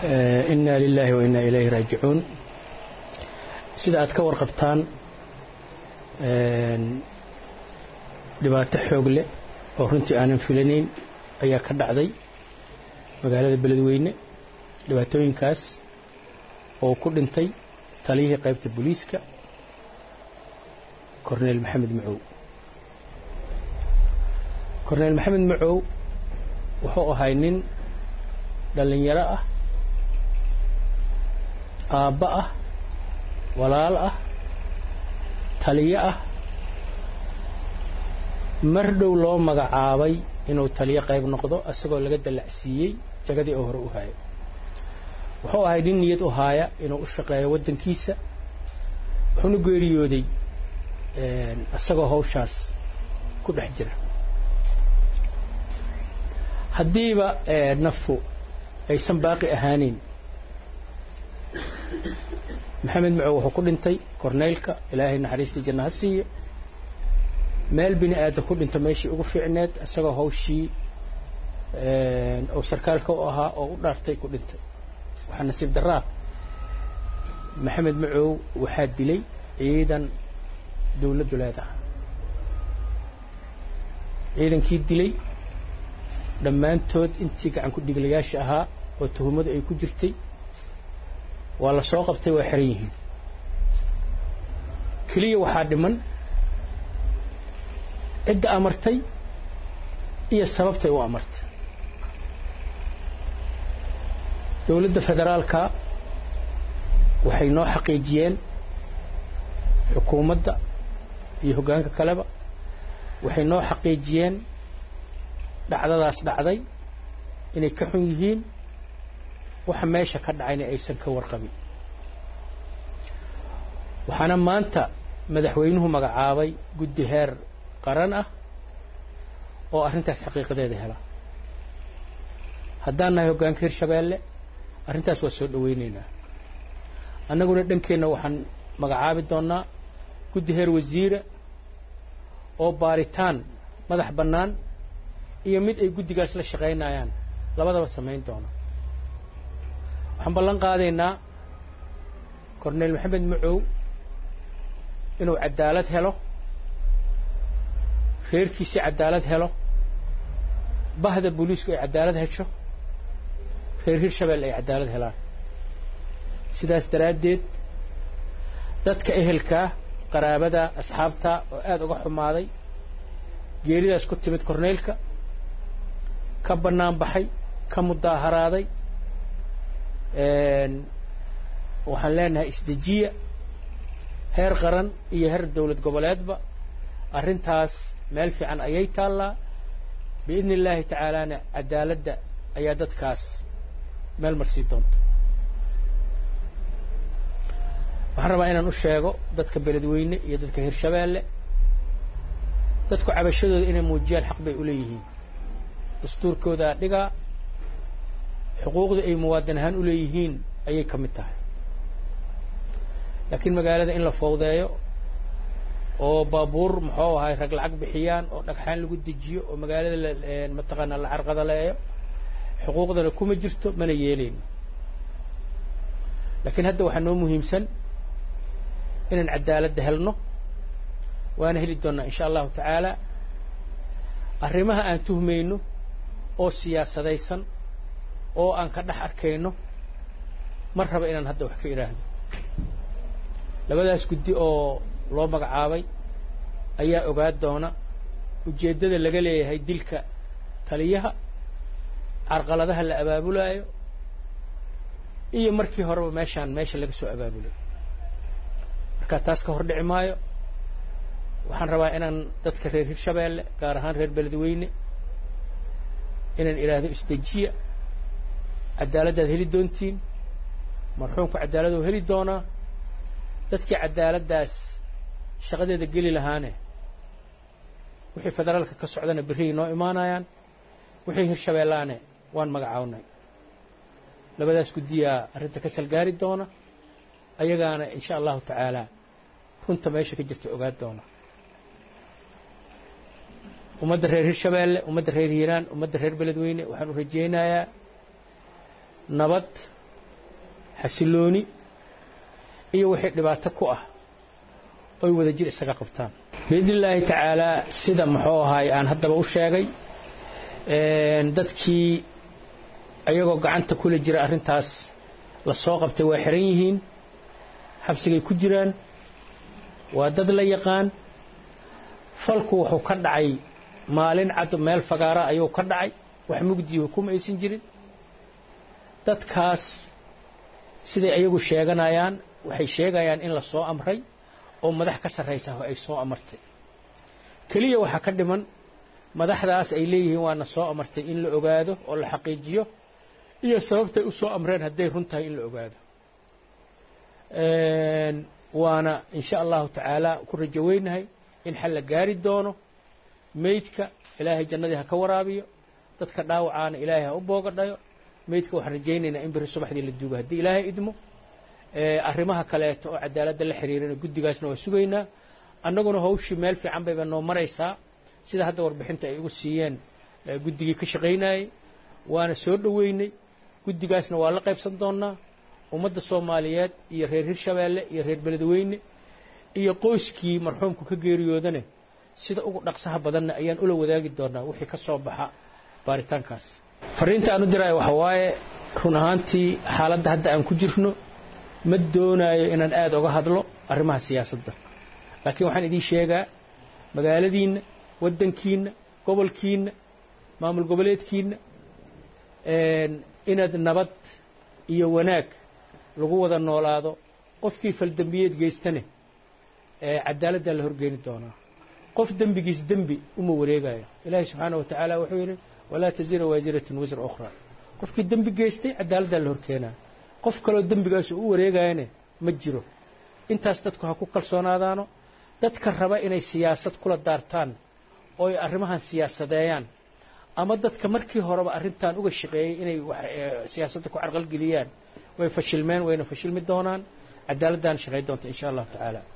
inna lilaahi wa inna ilayhi raajicuun sida aad ka warqabtaan dhibaato xoog leh oo runtii aanan filanayn ayaa ka dhacday magaalada beledweyne dhibaatooyinkaas oo ku dhintay taliyihii qaybta booliiska korneyl maxamed macow korneyl maxamed macow wuxuu ahay nin dhallinyaro ah aabba ah walaal ah taliyo ah mar dhow loo magacaabay inuu taliyo qayb noqdo isagoo laga dallacsiiyey jagadii oo hore u haaya wuxuu ahay nin niyad u haaya inuu u shaqeeyo waddankiisa wuxuuna geeriyooday isagoo hawshaas ku dhex jira haddiiba nafu aysan baaqi ahaaneyn maxamed macow wuxuu ku dhintay korneylka ilaahay naxariistii janna ha siiyo meel bini aadan ku dhinto meeshii ugu fiicneed isagoo hawshii oo sarkaalka u ahaa oo u dhaartay ku dhintay waxaa nasiib daraa maxamed macow waxaa dilay ciidan dawladdu leedahay ciidankii dilay dhammaantood intii gacan ku dhiglayaasha ahaa oo tuhumadu ay ku jirtay waa la soo qabtay waa xiran yihiin keliya waxaa dhiman cidda amartay iyo sababtay u amartay dawladda federaalka waxay noo xaqiijiyeen xukuumadda iyo hoggaanka kaleba waxay noo xaqiijiyeen dhacdadaas dhacday inay ka xun yihiin waxa meesha ka dhacayna aysan ka warqabin waxaana maanta madaxweynuhu magacaabay guddi heer qaran ah oo arrintaas xaqiiqadeeda hela haddaan nahay hoggaanka hirshabeelle arrintaas waa soo dhawaynaynaa annaguna dhankeenna waxaan magacaabi doonnaa guddi heer wasiira oo baaritaan madax bannaan iyo mid ay guddigaas la shaqaynayaan labadaba samayn doona waxaan ballan qaadaynaa korneyl maxamed macow inuu cadaalad helo reerkiisii cadaalad helo bahda booliisku ay cadaalad hesho reer hirshabelle ay cadaalad helaan sidaas daraaddeed dadka ehelkaa qaraabada asxaabta oo aada uga xumaaday geeridaas ku timid korneylka ka bannaan baxay ka mudaaharaaday waxaan leenahay isdejiya heer qaran iyo heer dawlad goboleedba arrintaas meel fiican ayay taallaa biidni illaahi tacaalaana cadaaladda ayaa dadkaas meel marsii doonta waxaan rabaa inaan u sheego dadka beledweyne iyo dadka hirshabeelle dadku cabashadooda inay muujiyaan xaq bay u leeyihiin dastuurkoodaa dhigaa xuquuqda ay muwaadin ahaan u leeyihiin ayay ka mid tahay laakiin magaalada in la fowdeeyo oo baabuur muxuu ahay rag lacag bixiyaan oo dhagxaan lagu dejiyo oo magaalada mataqaanaa la carqadaleeyo xuquuqdana kuma jirto mana yeelayno laakiin hadda waxaa noo muhiimsan inaan cadaaladda helno waana heli doonnaa insha allahu tacaala arrimaha aan tuhmayno oo siyaasadaysan oo aan ka dhex arkayno mar raba inaan hadda wax ka idhaahdo labadaas guddi oo loo magacaabay ayaa ogaa doona ujeeddada laga leeyahay dilka taliyaha carqaladaha la abaabulaayo iyo markii horeba meeshaan meesha laga soo abaabulay markaa taas ka hor dhici maayo waxaan rabaa inaan dadka reer hirshabeelle gaar ahaan reer beledweyne inaan idhaahdo isdejiya cadaaladdaad heli doontiin marxuumku cadaalad oo heli doonaa dadkii cadaaladdaas shaqadeeda geli lahaane wixii federaalka ka socdana berrihii noo imaanayaan wixii hirshabeellaane waan magacawnay labadaas guddiyaa arrinta ka salgaari doona ayagaana insha allahu tacaala runta meesha ka jirta ogaa doona ummadda reer hirshabeelle ummadda reer hiiraan ummadda reer beledweyne waxaan u rajaynayaa nabad xasilooni iyo wixii dhibaato ku ah oy wada jir isaga qabtaan biidni illaahi tacaalaa sida muxuu ahaay aan haddaba u sheegay dadkii ayagoo gacanta kula jira arrintaas la soo qabtay waa xiran yihiin xabsigay ku jiraan waa dad la yaqaan falku wuxuu ka dhacay maalin cad meel fagaara ayuu ka dhacay wax mugdiyo kuma aysan jirin dadkaas siday ayagu sheeganayaan waxay sheegayaan in la soo amray oo madax ka sarraysa ay soo amartay keliya waxaa ka dhiman madaxdaas ay leeyihiin waana soo amartay in la ogaado oo la xaqiijiyo iyo sababtay u soo amreen hadday run tahay in la ogaado waana in sha allahu tacaala ku rajo weynahay in xal la gaari doono meydka ilaahay jannadii ha ka waraabiyo dadka dhaawacaana ilaahay ha u boogadhayo meydka waxaan rajaynaynaa in beri subaxdii la duugo haddii ilaahay idmo arrimaha kaleeto oo cadaaladda la xiriirana guddigaasna waa sugaynaa annaguna hawshii meel fiican bayba noo maraysaa sida hadda warbixinta ay igu siiyeen guddigii ka shaqaynayey waana soo dhoweynay guddigaasna waa la qaybsan doonnaa ummadda soomaaliyeed iyo reer hirshabeelle iyo reer beledweyne iyo qoyskii marxuumku ka geeriyoodane sida ugu dhaqsaha badanna ayaan ula wadaagi doonnaa wixii ka soo baxa baaritaankaas fariinta aan u diraayo waxa waaye run ahaantii xaaladda hadda aan ku jirno ma doonaayo inaan aada oga hadlo arrimaha siyaasadda laakiin waxaan idiin sheegaa magaaladiinna waddankiinna gobolkiinna maamul goboleedkiinna inaad nabad iyo wanaag lagu wada noolaado qofkii faldembiyeed geystane cadaaladdaa la horgeeni doonaa qof dembigiis dembi uma wareegayo ilaahay subxaana wa tacaala wuxuu yidhi walaa tasira waasiratun wisra ukhra qofkii dembi geystay cadaaladdaa la horkeenaa qof kaloo dembigaas u wareegayane ma jiro intaas dadku ha ku kalsoonaadaano dadka raba inay siyaasad kula daartaan oo ay arrimahan siyaasadeeyaan ama dadka markii horeba arrintan uga shaqeeyey inay siyaasadda ku carqalgeliyaan way fashilmeen wayna fashilmi doonaan cadaaladdaana shaqayn doonta insha allahu tacaala